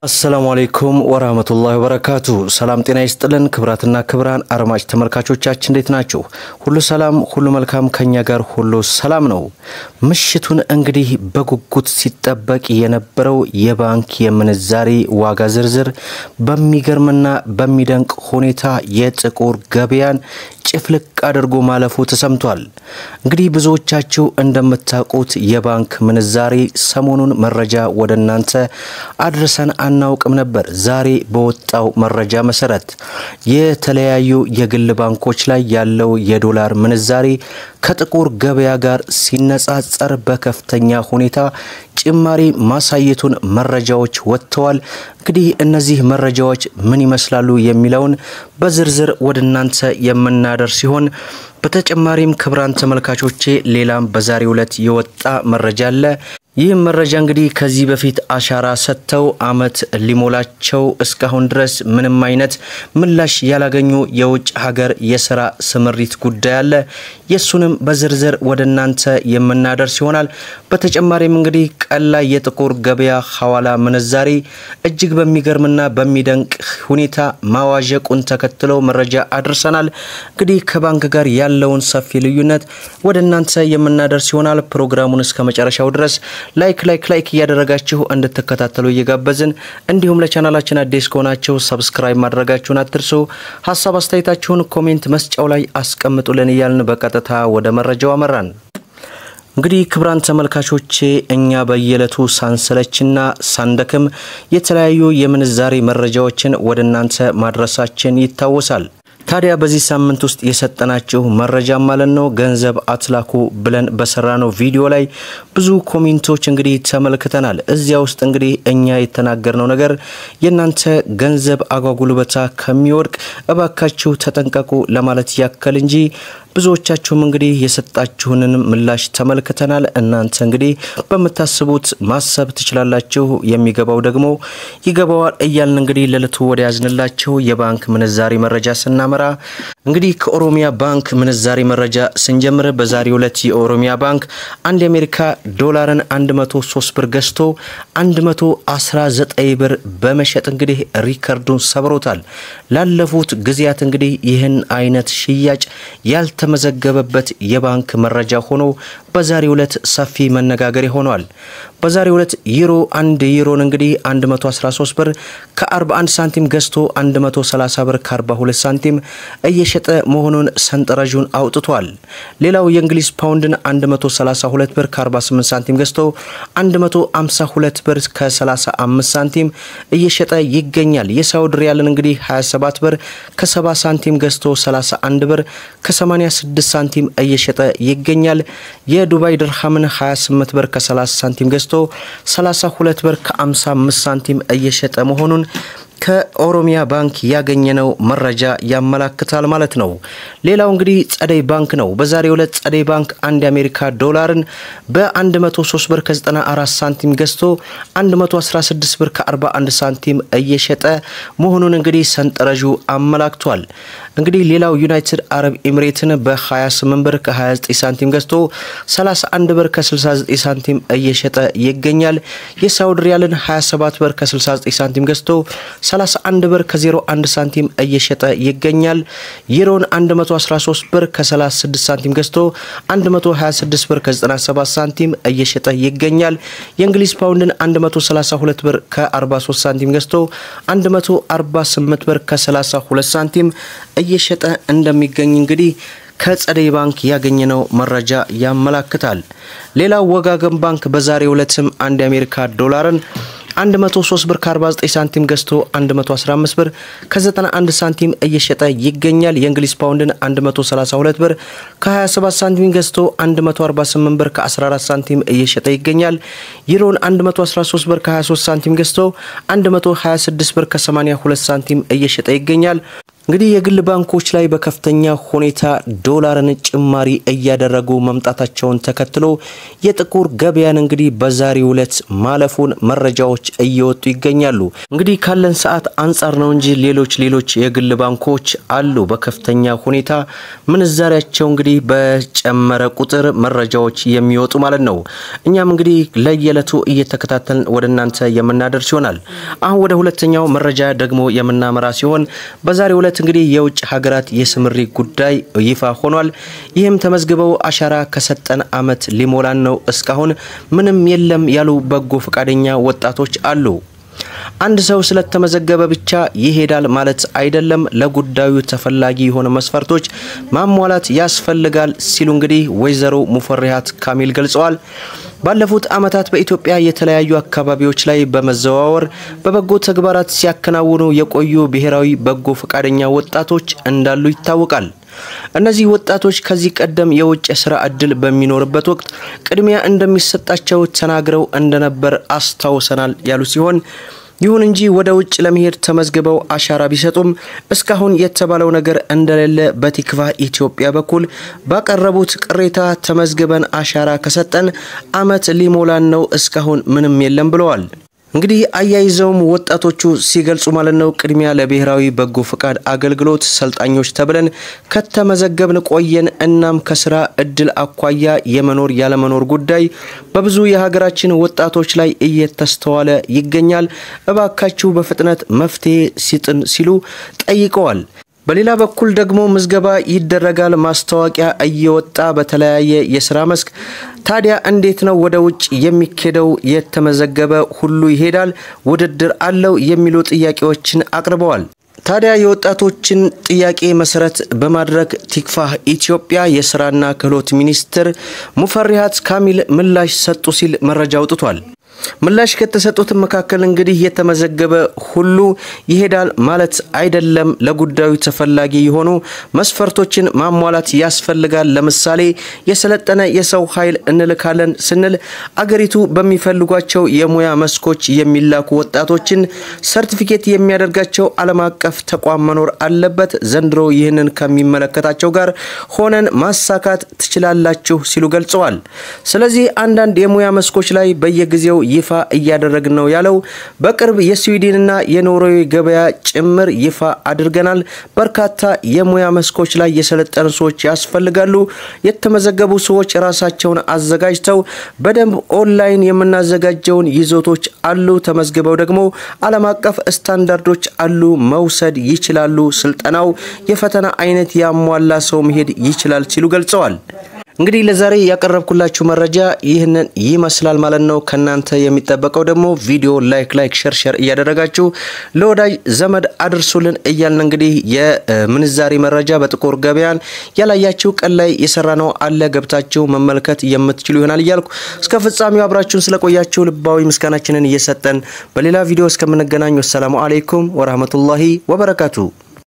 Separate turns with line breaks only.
አሰላሙ አሌይኩም ወራህመቱላሂ ወበረካቱ። ሰላም ጤና ይስጥልን። ክብራትና ክብራን አድማጭ ተመልካቾቻችን እንዴት ናችሁ? ሁሉ ሰላም፣ ሁሉ መልካም፣ ከኛ ጋር ሁሉ ሰላም ነው። ምሽቱን እንግዲህ በጉጉት ሲጠበቅ የነበረው የባንክ የምንዛሬ ዋጋ ዝርዝር በሚገርምና በሚደንቅ ሁኔታ የጥቁር ገበያን ጭፍልቅ አድርጎ ማለፉ ተሰምቷል። እንግዲህ ብዙዎቻችሁ እንደምታውቁት የባንክ ምንዛሬ ሰሞኑን መረጃ ወደ እናንተ አድርሰን አናውቅም ነበር። ዛሬ በወጣው መረጃ መሰረት የተለያዩ የግል ባንኮች ላይ ያለው የዶላር ምንዛሬ ከጥቁር ገበያ ጋር ሲነጻጸር በከፍተኛ ሁኔታ ጭማሪ ማሳየቱን መረጃዎች ወጥተዋል። እንግዲህ እነዚህ መረጃዎች ምን ይመስላሉ የሚለውን በዝርዝር ወደ እናንተ የምናደርስ ሲሆን በተጨማሪም ክብራን ተመልካቾቼ ሌላም በዛሬው ዕለት የወጣ መረጃ አለ። ይህም መረጃ እንግዲህ ከዚህ በፊት አሻራ ሰጥተው ዓመት ሊሞላቸው እስካሁን ድረስ ምንም አይነት ምላሽ ያላገኙ የውጭ ሀገር የስራ ስምሪት ጉዳይ አለ። የእሱንም በዝርዝር ወደ እናንተ የምናደርስ ይሆናል። በተጨማሪም እንግዲህ ቀን ላይ የጥቁር ገበያ ሐዋላ ምንዛሬ እጅግ በሚገርምና በሚደንቅ ሁኔታ ማዋዠቁን ተከትለው መረጃ አድርሰናል። እንግዲህ ከባንክ ጋር ያለውን ሰፊ ልዩነት ወደ እናንተ የምናደርስ ይሆናል። ፕሮግራሙን እስከ መጨረሻው ድረስ ላይክ ላይክ ላይክ እያደረጋችሁ እንድትከታተሉ እየጋበዝን እንዲሁም ለቻናላችን አዲስ ከሆናችሁ ሰብስክራይብ ማድረጋችሁን አትርሱ። ሀሳብ አስተያየታችሁን ኮሜንት መስጫው ላይ አስቀምጡልን እያልን በቀጥታ ወደ መረጃው አመራን። እንግዲህ ክብራን ተመልካቾቼ እኛ በየዕለቱ ሳንሰለችና ሳንደክም የተለያዩ የምንዛሬ መረጃዎችን ወደ እናንተ ማድረሳችን ይታወሳል። ታዲያ በዚህ ሳምንት ውስጥ የሰጠናችሁ መረጃ ማለት ነው ገንዘብ አትላኩ ብለን በሰራነው ቪዲዮ ላይ ብዙ ኮሜንቶች እንግዲህ ተመልክተናል። እዚያ ውስጥ እንግዲህ እኛ የተናገርነው ነገር የእናንተ ገንዘብ አጓጉልበታ ከሚወድቅ እባካችሁ ተጠንቀቁ ለማለት ያከል እንጂ ብዙዎቻችሁም እንግዲህ የሰጣችሁንን ምላሽ ተመልክተናል። እናንተ እንግዲህ በምታስቡት ማሰብ ትችላላችሁ፣ የሚገባው ደግሞ ይገባዋል እያልን እንግዲህ ለዕለቱ ወደ ያዝንላችሁ የባንክ ምንዛሬ መረጃ ስናመራ እንግዲህ ከኦሮሚያ ባንክ ምንዛሬ መረጃ ስንጀምር በዛሬው ዕለት የኦሮሚያ ባንክ አንድ የአሜሪካ ዶላርን 103 ብር ገዝቶ 119 ብር በመሸጥ እንግዲህ ሪከርዱን ሰብሮታል። ላለፉት ጊዜያት እንግዲህ ይህን አይነት ሽያጭ ያልተ መዘገበበት የባንክ መረጃ ሆኖ በዛሬው ዕለት ሰፊ መነጋገሪያ ሆኗል። በዛሬው ዕለት ዩሮ አንድ ዩሮን እንግዲህ 113 ብር ከ41 ሳንቲም ገዝቶ 130 ብር ከ42 ሳንቲም እየሸጠ መሆኑን ሰንጠረዡን አውጥቷል። ሌላው የእንግሊዝ ፓውንድን 132 ብር ከ48 ሳንቲም ገዝቶ 152 ብር ከ35 ሳንቲም እየሸጠ ይገኛል። የሳውዲ ሪያልን እንግዲህ 27 ብር ከ70 ሳንቲም ገዝቶ 31 ብር ከ86 ሳንቲም እየሸጠ ይገኛል። የዱባይ ድርሃምን 28 ብር ከ30 ሳንቲም ገዝቶ 32 ብር ከ55 ሳንቲም እየሸጠ መሆኑን ከኦሮሚያ ባንክ ያገኘነው መረጃ ያመላክታል ማለት ነው። ሌላው እንግዲህ ጸደይ ባንክ ነው። በዛሬው ዕለት ጸደይ ባንክ አንድ የአሜሪካ ዶላርን በ103 ብር ከ94 ሳንቲም ገዝቶ 116 ብር ከ41 ሳንቲም እየሸጠ መሆኑን እንግዲህ ሰንጠረዡ አመላክቷል። እንግዲህ ሌላው ዩናይትድ አረብ ኤሚሬትን በ28 ብር ከ29 ሳንቲም ገዝቶ 31 ብር ከ69 ሳንቲም እየሸጠ ይገኛል። የሳውዲ ሪያልን 27 ብር ከ69 ሳንቲም ገዝቶ 31 ብር ከ01 ሳንቲም እየሸጠ ይገኛል። ዩሮን 113 ብር ከ36 ሳንቲም ገዝቶ 126 ብር ከ97 ሳንቲም እየሸጠ ይገኛል። የእንግሊዝ ፓውንድን 132 ብር ከ43 ሳንቲም ገዝቶ 148 ብር ከ32 ሳንቲም እየሸጠ እንደሚገኝ እንግዲህ ከጸደይ ባንክ ያገኘነው መረጃ ያመላክታል። ሌላው ወጋገን ባንክ በዛሬው ዕለትም አንድ የአሜሪካ ዶላርን 103 ብር ከ49 ሳንቲም ገዝቶ 115 ብር ከ91 ሳንቲም እየሸጠ ይገኛል። የእንግሊዝ ፓውንድን 132 ብር ከ27 ሳንቲም ገዝቶ 148 ብር ከ14 ሳንቲም እየሸጠ ይገኛል። ዩሮን 113 ብር ከ23 ሳንቲም ገዝቶ 126 ብር ከ82 ሳንቲም እየሸጠ ይገኛል። እንግዲህ የግል ባንኮች ላይ በከፍተኛ ሁኔታ ዶላርን ጭማሪ እያደረጉ መምጣታቸውን ተከትሎ የጥቁር ገበያን እንግዲህ በዛሬው ዕለት ማለፉን መረጃዎች እየወጡ ይገኛሉ። እንግዲህ ካለን ሰዓት አንጻር ነው እንጂ ሌሎች ሌሎች የግል ባንኮች አሉ በከፍተኛ ሁኔታ ምንዛሪያቸው እንግዲህ በጨመረ ቁጥር መረጃዎች የሚወጡ ማለት ነው። እኛም እንግዲህ ለየዕለቱ እየተከታተልን ወደ እናንተ የምናደርስ ይሆናል። አሁን ወደ ሁለተኛው መረጃ ደግሞ የምናመራ ሲሆን በዛሬው ዕለት እንግዲህ የውጭ ሀገራት የስምሪት ጉዳይ ይፋ ሆኗል። ይህም ተመዝግበው አሻራ ከሰጠን ዓመት ሊሞላን ነው፣ እስካሁን ምንም የለም ያሉ በጎ ፈቃደኛ ወጣቶች አሉ። አንድ ሰው ስለተመዘገበ ብቻ ይሄዳል ማለት አይደለም። ለጉዳዩ ተፈላጊ የሆነ መስፈርቶች ማሟላት ያስፈልጋል ሲሉ እንግዲህ ወይዘሮ ሙፈሪሃት ካሚል ገልጸዋል። ባለፉት ዓመታት በኢትዮጵያ የተለያዩ አካባቢዎች ላይ በመዘዋወር በበጎ ተግባራት ሲያከናውኑ የቆዩ ብሔራዊ በጎ ፈቃደኛ ወጣቶች እንዳሉ ይታወቃል። እነዚህ ወጣቶች ከዚህ ቀደም የውጭ የስራ እድል በሚኖርበት ወቅት ቅድሚያ እንደሚሰጣቸው ተናግረው እንደነበር አስታውሰናል ያሉ ሲሆን ይሁን እንጂ ወደ ውጭ ለመሄድ ተመዝግበው አሻራ ቢሰጡም እስካሁን የተባለው ነገር እንደሌለ በቲክቫህ ኢትዮጵያ በኩል ባቀረቡት ቅሬታ ተመዝግበን አሻራ ከሰጠን ዓመት ሊሞላን ነው፣ እስካሁን ምንም የለም ብለዋል። እንግዲህ አያይዘውም ወጣቶቹ ሲገልጹ ማለት ነው ቅድሚያ ለብሔራዊ በጎ ፈቃድ አገልግሎት ሰልጣኞች ተብለን ከተመዘገብን ቆየን። እናም ከስራ እድል አኳያ የመኖር ያለመኖር ጉዳይ በብዙ የሀገራችን ወጣቶች ላይ እየተስተዋለ ይገኛል። እባካችሁ በፍጥነት መፍትሄ ሲጥን ሲሉ ጠይቀዋል። በሌላ በኩል ደግሞ ምዝገባ ይደረጋል፣ ማስታወቂያ እየወጣ በተለያየ የስራ መስክ። ታዲያ እንዴት ነው ወደ ውጭ የሚኬደው? የተመዘገበ ሁሉ ይሄዳል? ውድድር አለው? የሚሉ ጥያቄዎችን አቅርበዋል። ታዲያ የወጣቶችን ጥያቄ መሰረት በማድረግ ቲክቫህ ኢትዮጵያ የስራና ክህሎት ሚኒስትር ሙፈሪሃት ካሚል ምላሽ ሰጡ ሲል መረጃ አውጥቷል። ምላሽ ከተሰጡት መካከል እንግዲህ የተመዘገበ ሁሉ ይሄዳል ማለት አይደለም። ለጉዳዩ ተፈላጊ የሆኑ መስፈርቶችን ማሟላት ያስፈልጋል። ለምሳሌ የሰለጠነ የሰው ኃይል እንልካለን ስንል አገሪቱ በሚፈልጓቸው የሙያ መስኮች የሚላኩ ወጣቶችን ሰርቲፊኬት የሚያደርጋቸው ዓለም አቀፍ ተቋም መኖር አለበት። ዘንድሮ ይህንን ከሚመለከታቸው ጋር ሆነን ማሳካት ትችላላችሁ ሲሉ ገልጸዋል። ስለዚህ አንዳንድ የሙያ መስኮች ላይ በየጊዜው ይፋ እያደረግን ነው ያለው። በቅርብ የስዊድንና የኖርዌይ ገበያ ጭምር ይፋ አድርገናል። በርካታ የሙያ መስኮች ላይ የሰለጠኑ ሰዎች ያስፈልጋሉ። የተመዘገቡ ሰዎች ራሳቸውን አዘጋጅተው በደንብ ኦንላይን የምናዘጋጀውን ይዞቶች አሉ። ተመዝግበው ደግሞ ዓለም አቀፍ ስታንዳርዶች አሉ መውሰድ ይችላሉ። ስልጠናው የፈተና አይነት ያሟላ ሰው መሄድ ይችላል ሲሉ ገልጸዋል። እንግዲህ ለዛሬ ያቀረብኩላችሁ መረጃ ይህንን ይመስላል ማለት ነው። ከናንተ የሚጠበቀው ደግሞ ቪዲዮ ላይክ ላይክ ሸር ሸር እያደረጋችሁ ለወዳጅ ዘመድ አድርሱልን እያልን እንግዲህ የምንዛሬ መረጃ በጥቁር ገበያን ያላያችሁ ቀን ላይ የሰራ ነው አለ ገብታችሁ መመልከት የምትችሉ ይሆናል እያልኩ እስከ ፍጻሜው አብራችሁን ስለቆያችሁ ልባዊ ምስጋናችንን እየሰጠን በሌላ ቪዲዮ እስከምንገናኝ ወሰላሙ አሌይኩም ወራህመቱላሂ ወበረካቱ።